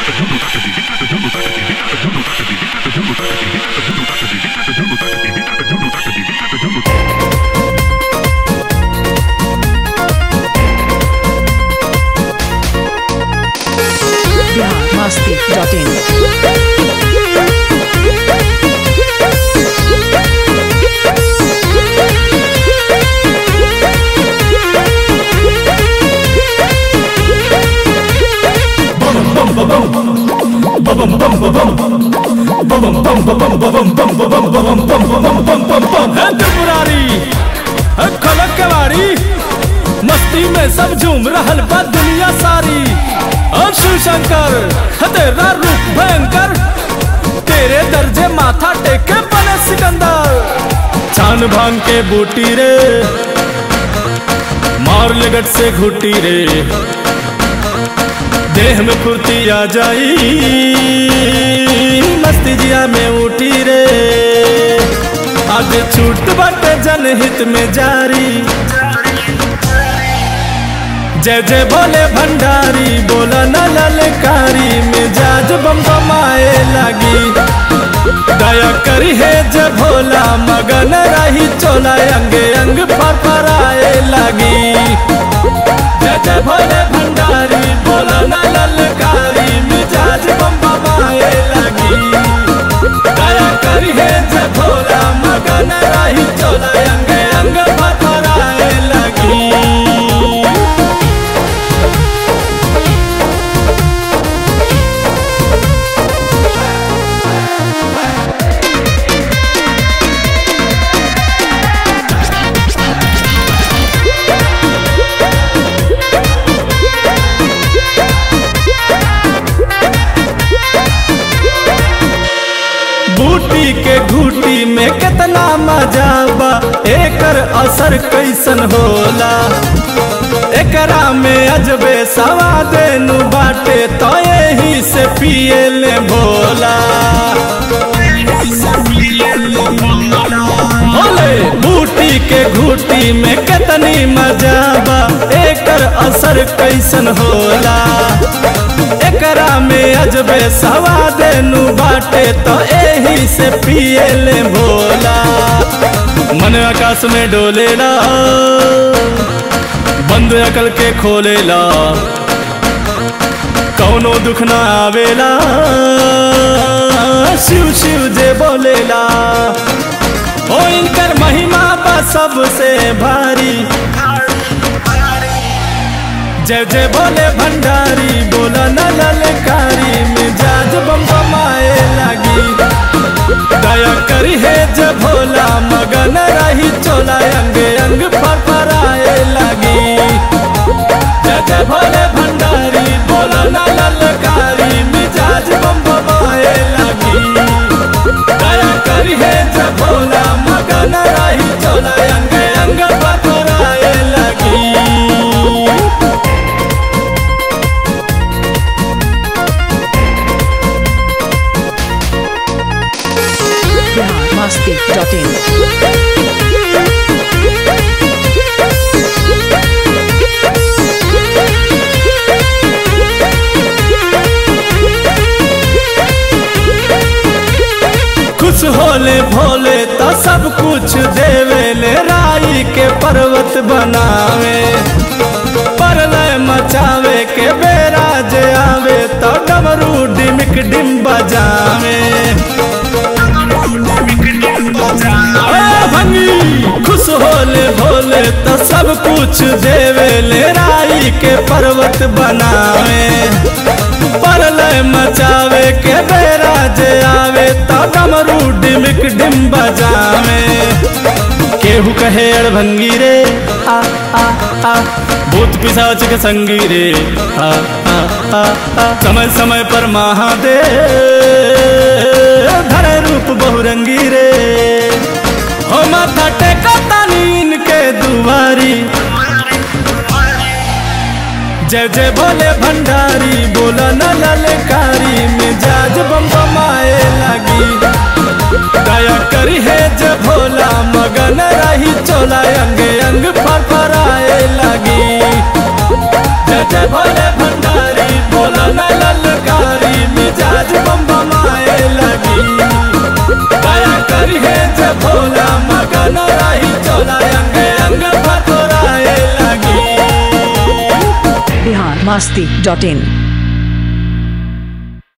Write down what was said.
biharmasti.in है त्रिपुरारी है खलक केवारी मस्ती में सब झूम रहल बा दुनिया सारी और शिव शंकर है तेरा रूप भयंकर तेरे दर्जे माथा टेके बने सिकंदर छान भांग के बूटी रे मार लगट से घुटी रे देह में फुर्ती आ जाई मस्ती जिया में उठी रे आज छूट बाटे जनहित में जारी जय जय बोले भंडारी बोला न ललकारी मिजाज बम बमाए लगी दया करी है जय भोला मगन रही चोला अंग अंग फरफराए लगी जय जय भोले भंडारी बोला न ललकारी मिजाज बम बमाए लगी दया करी है जय भोला मगन रही चोला अंग अंग फरफराए लगी बूटी के घूटी में कितना मजा बा एकर असर कैसन होला एकरा में अजबे सवाद नु बाटे तो यही से पिए ले भोला बोले बूटी के घूटी में कितनी मजा बा एकर असर कैसन होला एकरा में अजबे सवाद नु बाटे तो एही से पिए ले भोला मन आकाश में डोलेला बंद अकल के खोलेला कौनो दुख ना आवेला शिव शिव जे बोलेला ओ इनकर महिमा बा सबसे भारी जय जय बोले भंडारी बोला न ललकारी मिजाज बम बमाए लगी दया करी है जय भोला मगन रही चोला अंग अंग फरफराए लगी जय जय भोले भंडारी बोला न ललकारी मिजाज बम बमाए लगी दया करी है जय भोला मगन रही चोला अंग अंग फरफराए लगी biharmasti.in खुश होले भोले तो सब कुछ देवे ले राई के पर्वत बनावे परलय मचावे के बेरा जे आवे तो डमरू डिमिक डिम बजावे ओ भंगी खुश होले भोले तो सब कुछ देवे ले राई के पर्वत बनावे परलय मचावे के बेरा जे आवे तो डमरू डिमिक डिम बजावे केहू कहे अड़भंगी रे आ आ आ भूत पिशाच के संगी रे आ आ आ आ समय समय पर महादेव धरे रूप बहुरंगी रे हो माथा टेका तानी के दुआरी जय जय बोले भंडारी बोला न ललकारी मिजाज बम बमाए लगी दया करी है जय भोला मगन रही चोला अंग अंग फरफराए लगी जय जय भोले भंडारी बोला न ललकारी जे भोला मगन रही चोला अंग अंग फतोराए लगी बिहार मस्ती डॉट इन